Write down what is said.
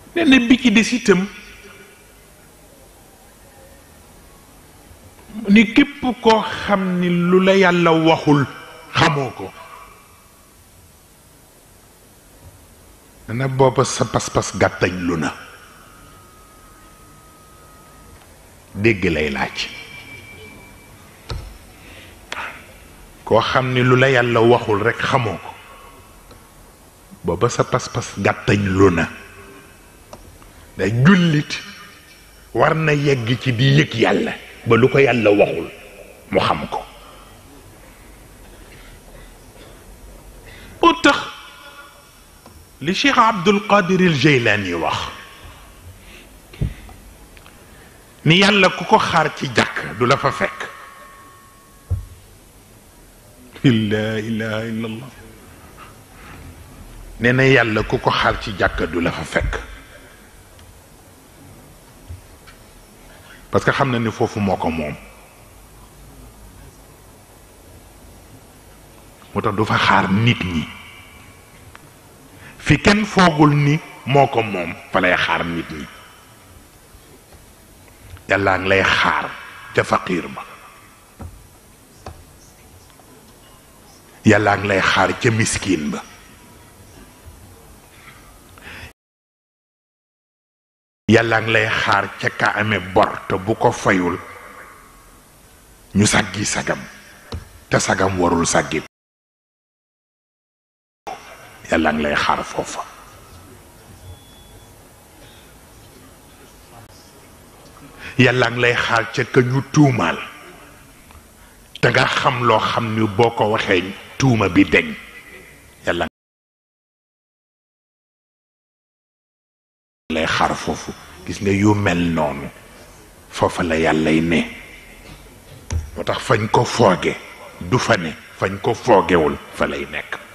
nee na bi ci des itam ni képp koo xam ni lu la yàlla waxul xamoo ko dana booba sa pas-pas gàttañ lu na dégg lay laaj koo xam ni lu la yàlla waxul rekk xamoo ko booba sa pas-pas gàttañ lu na da jullit war na yegg ci di yëg yàlla ba lu ko yàlla waxul mu xam ko moo tax li Cheikh Abdul Qadir al Jeylaani wax ni yàlla ku ko xaar ci jàkk du la fa fekk la ilaha illa allah nee na yàlla ku ko xaar ci jàkk du la fa fekk parce que xam na ni foofu moo ko moom moo tax du fa xaar nit ñi fi kenn foogul ni moo ko moom fa lay xaar nit ñi yàllaa ngi lay xaar ca faqiir ba yàllaa ngi lay xaar ca miskin ba yàllaa ngi lay xaar ca ka amee bor te bu ko fayul ñu sàggi sagam te sagam warul sàggi yàllaa ngi lay xaar foofa yàllaa ngi lay xaar ca ka ñu tuumaal te nga xam loo xam ni boo ko waxee tuuma bi deñ yàlla lay xaar foofu gis nga yu mel noonu foofa la yàllay ne moo tax fañ ko fooge du fa ne fañ ko foogewul fa lay nekk